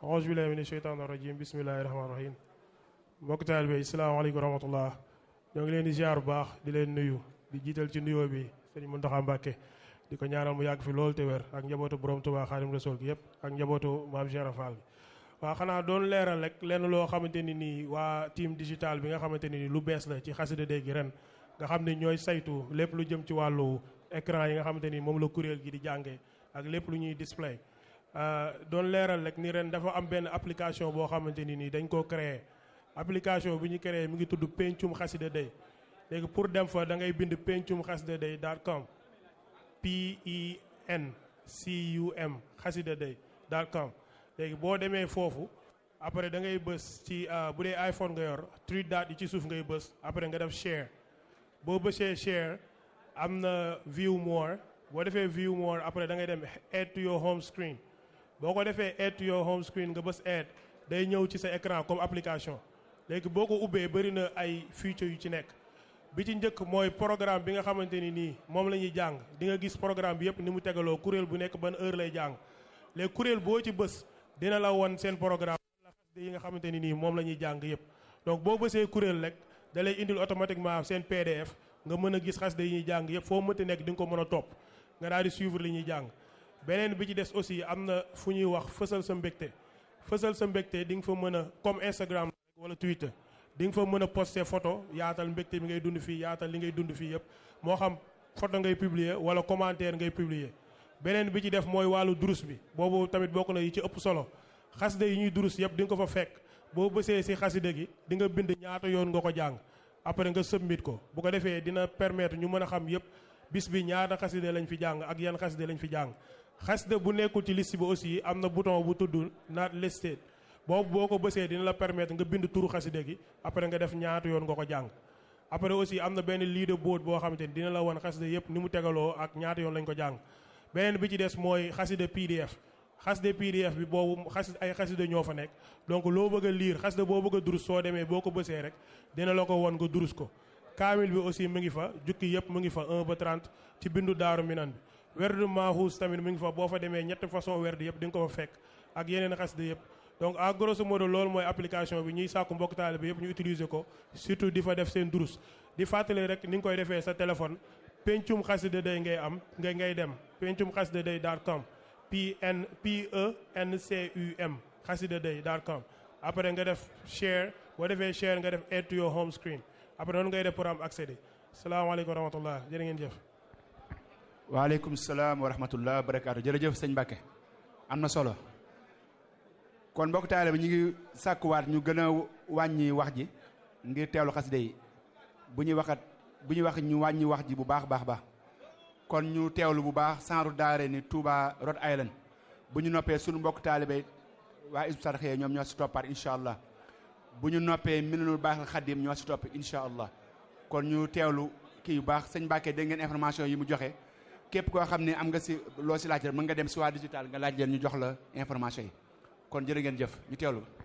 auzu billahi mina sheytaani rajim bismillahi rahmaani rahim mbokk taalibe bi salaamaaleykum wa rahmatullah ñoo ngi leen di ziar bu baax di leen nuyu di jiital ci nuyoo bi sëñ Muntaxa Mbàkke di ko ñaanal mu yàgg fi loolu te wér ak njabootu borom Tuubaa Xaadim Rasuul gi yëpp ak njabootu maam Cheikh Fall waaw xanaa doon leeral rek lenn loo xamante ni nii waa team digital bi nga xamante ni nii lu bees la ci xasida day gi ren nga xam ne ñooy saytu lépp lu jëm ci wàllu écran yi nga xamante ni moom la kuréel gi di jàngee ak lépp lu ñuy display doon leeral rek ni ren dafa am benn application boo xamante ni nii dañ koo créé application bi ñu créé mi ngi tudd pencum xasida day léegi pour dem fa da ngay bind pencum xasida day dot com p e n c u m xasida day dot com léegi boo demee foofu après da ngay bës ci bu dee iPhone nga yor three dot yi ci suuf ngay bës après nga def share boo bësee share am na view more boo defee view more après da ngay dem add to your home screen boo ko defee add to your home screen nga bës add day ñëw ci sa écran comme application léegi boo ko ubbee bëri na ay feature yu ci nekk bi ci njëkk mooy programme bi nga xamante ni nii moom la ñuy jàng di nga gis programme bi yëpp ni mu tegaloo kuréel bu nekk ban heure lay jàng léegi kuréel boo ci bës dina la won seen programme la xasida yi nga xamante ni nii moom la ñuy jàng yëpp donc boo bësee kuréel rek da lay indil automatiquement seen PDF nga mën a gis xasida yi ñuy jàng yëpp foo mënti nekk di nga ko mën a topp nga daal di suivre li ñuy jàng beneen bi ci des aussi am na fu ñuy wax fësal sa mbégte fësal sa mbégte di nga fa mën a comme Instagram wala Twitter di nga fa mën a poster photo yaatal mbégte bi ngay dund fii yaatal li ngay dund fii yëpp moo xam photo ngay publier wala commentaire ngay publier beneen bi ci def mooy wàllu durus bi boobu tamit bokk na yi ci ëpp solo xasida yi ñuy durus yëpp di nga ko fa fekk boo bësee si xasida gi di nga bind ñaata yoon nga ko jàng après nga submit ko bu ko defee dina permettre ñu mën a xam yëpp bis bi ñaata xasida lañ fi jàng ak yan xasida lañ fi jàng xasida bu nekkul ci liste bi aussi am na bouton bu tudd not listed boobu boo ko bësee dina la permettre nga bind turu xasida gi après nga def ñaata yoon nga ko jàng après aussi am na benn leaderboard boo xamante ni dina la wan xasida yëpp ni mu tegaloo ak ñaata yoon lañ ko jàng beneen bi ci des mooy xasida PDF xasida PDF bi boobu xas ay xasida ñoo fa nekk donc loo bëgg a liir xasida boo bëgg a durus soo demee boo ko bësee rek dina la ko won nga durus ko kaamil bi aussi mu ngi fa jukki yëpp mu ngi fa 1 ba 30 ci bindu daaru minan bi werdu maaxuus tamit mu ngi fa boo fa demee ñetti façon werdu yëpp di nga ko fa fekk ak yeneen xasida yëpp donc en grosso modo loolu mooy application bi ñuy sàkku mbokk taalibe bi yëpp ñu utiliser ko surtout di fa def seen durus di fàttali rek ni nga koy defee sa téléphone pencum xasida day ngay am ngay ngay dem pencum xasida day dot com p n p e n c u m xasida day dot com après nga def share boo defee share nga def add to your home screen après noonu ngay def pour am accéder salaamaaleykum wa rahmatullah jërë ngeen jëf waaleykum salaam wa rahmatullah barakaatu jërëjëf sëñ Mbacke am na solo kon mbokk taale bi ñu ngi sàkkuwaat ñu gën a wàññi wax ji ngir teewlu xasida yi bu ñuy waxat bu ñuy wax ñu wàññi wax ji bu baax baax baax kon ñu teewlu bu baax sanru daare ni Touba Rhode Island bu ñu noppee suñu mbokk taalibe waa Hizbut Tarqiyyah ñoom ñoo si toppaat incha allah bu ñu noppee Minanul Baaxil Xadim ñoo si topp incha allah kon ñu teewlu kii yu baax sëñ Mbacke dégg ngeen information yi mu joxe képp koo xam ne am nga si loo si laaj rek mën nga dem si waa digital nga laaj leen ñu jox la information yi kon jërë ngeen jëf ñu teewlu